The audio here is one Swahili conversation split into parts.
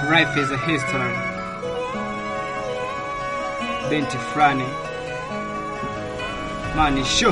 Life is a history. Binti fulani mani sho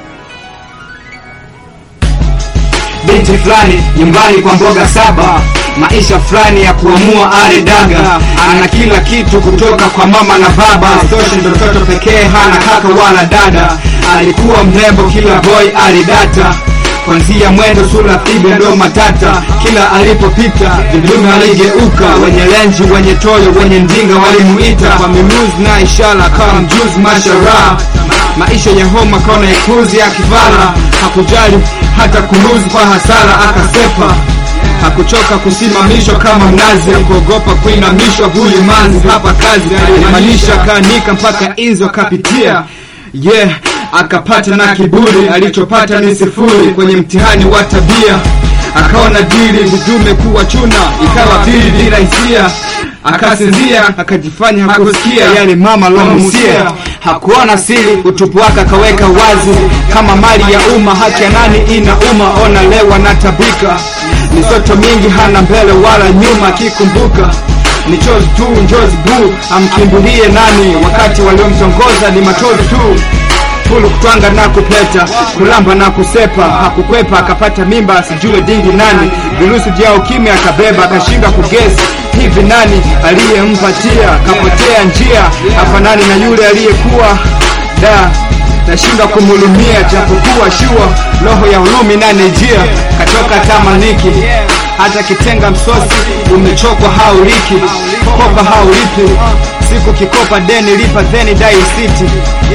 binti fulani nyumbani kwa mboga saba maisha fulani ya kuamua ale daga ana kila kitu kutoka kwa mama na baba toshe ndo mtoto pekee hana kaka wala dada alikuwa mrembo kila boy alidata kwanzia mwendo sura pibe ndo matata kila alipopita vidume aligeuka wenye lenji wenye toyo wenye ndinga walimuita kwa mimuzi na ishara kama mjuzi mashara maisha ya homa kona ya kuzi ya kivara hakujali hata kuluzi kwa hasara akasepa hakuchoka kusimamishwa kama mnazi hakuogopa kuinamishwa huyu manzi hapa kazi alimaanisha kaanika mpaka inzi wakapitia yeah akapata na kiburi alichopata ni sifuri kwenye mtihani wa tabia akaona dili vidume kuwa chuna ikawa pili bila hisia akasinzia akajifanya hakusikia yale mama lomusia hakuona siri utupu wake akaweka wazi kama mali ya umma haki ya nani ina umma ona lewa na tabika misoto mingi hana mbele wala nyuma akikumbuka ni chozi tu njozi bu amkimbilie nani wakati waliomtongoza ni machozi tu fulu kutwanga na kupeta kulamba na kusepa hakukwepa akapata mimba asijue dingi nani virusi vya ukimwi akabeba akashinda kugesi hivi nani aliyempatia kapotea njia hafanani na yule aliyekuwa da nashindwa kumhulumia japokuwa shua roho ya ulumi nane njia katoka tamaniki hata kitenga msosi umechokwa hauliki kopa haulipi siku kikopa deni lipa theni dai city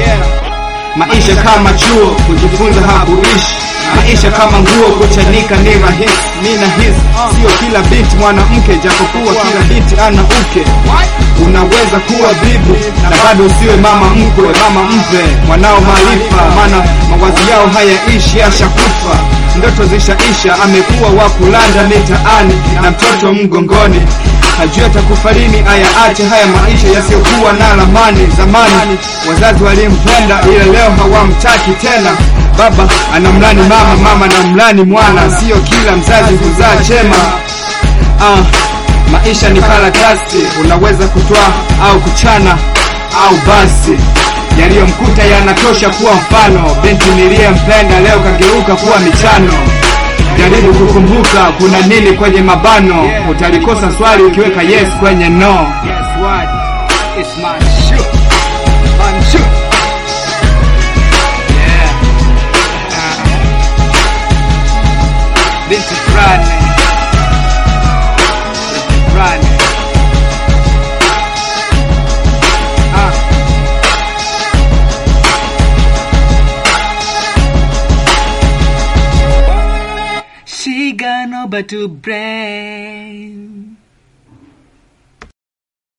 maisha kama chuo kujifunza hakuishi maisha kama nguo kuchanika ni rahisi ni nahisi sio kila binti mwanamke japokuwa kila binti ana uke unaweza kuwa bibi na bado usiwe mama mkwe mama mpe mwanao maarifa maana mawazi yao hayaishi ashakufa ndoto zishaisha amekuwa wa kulanda mitaani na mtoto mgongoni hajui atakufa lini ayaache haya maisha yasiyokuwa na lamani zamani wazazi walimpenda ila leo hawamtaki tena baba anamlani mama mama na mlani mwana sio kila mzazi huzaa chema ah, maisha ni karatasi unaweza kutwaa au kuchana au basi yaliyomkuta yanatosha kuwa mfano binti niliyempenda leo kageuka kuwa michano jaribu kukumbuka kuna nini kwenye mabano utalikosa swali ukiweka yes kwenye no Guess what? It's my shoe. My shoe. Yeah. Uh, Binti fulani. Binti fulani. Ah. She got no but to brain.